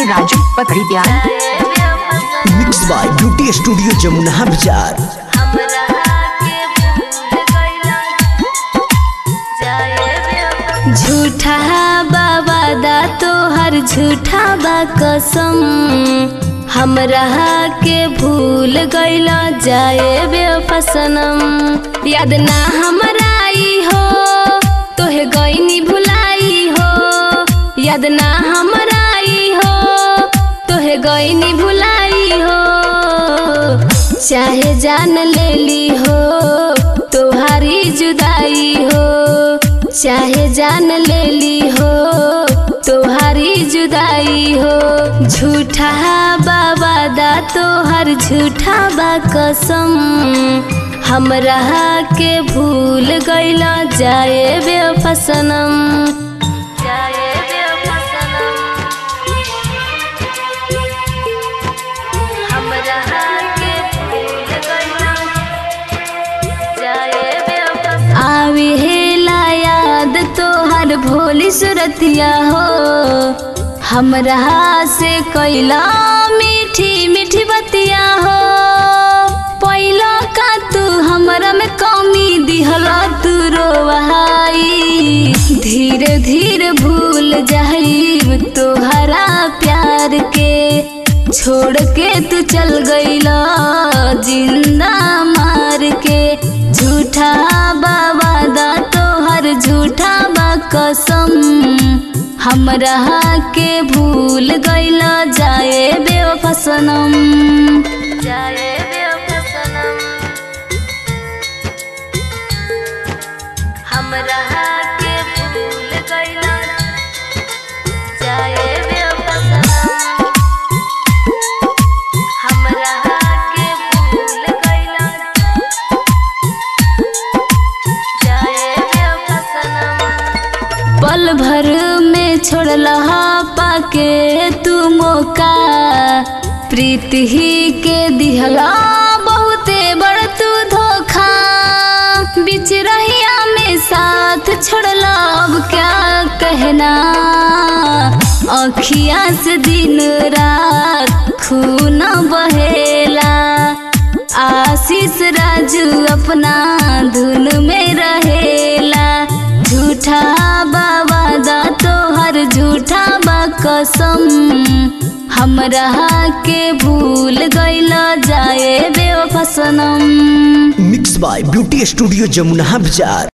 राजू पकड़ी प्यार mix by beauty studio Jamuna बाजार झूठा बाबा दा तोहर झूठा बा कसम हमरा के भूल गईला जाए बेफसनम याद ना हमरा आई हो तोहे गईनी भुलाई हो याद ना हमरा आई हो तोहे गईनी भुलाई हो चाहे जान लेली हो तोहारी जुदाई हो चाहे जान लेली हो तोहारी जुदाई हो झूठा बाबा दा तोहर झूठा बा कसम हमरा के भूल गईला जाए बेफसनम जाए बेफसनम हमरा के भूल गईला जाए बेफसनम आवे हेला याद तोहर भोली सुरतिया हो हमरा से कैला मीठी मीठी बतिया हो पहिला का तू हमरा में कमी दिहला तू रोवाई धीरे धीरे भूल जाइब तोहरा प्यार के छोड़ के तू चल गईला जिंदा मार के झूठा बाबा दा तोहर झूठा बा कसम हमरा के भूल गईला जाए बेवफसनम जाए बेवफसनम हमरा के भूल गईला जाए बेवफसनम हमरा के भूल गईला जाए बेवफसनम पल भर में छोड़ला पाके तू मौका प्रीत ही के दिहला बहुते बड़ तू धोखा बीच रहिया में साथ छोड़ला अब क्या कहना अखिया से दिन रात खून बहेला आशीष राजू अपना धुन में रहेला झूठा बाबा दा तोहर झूठा बा कसम हमरा के भूल गईला जाए बेवफसनम mix by beauty studio Jamuna बाजार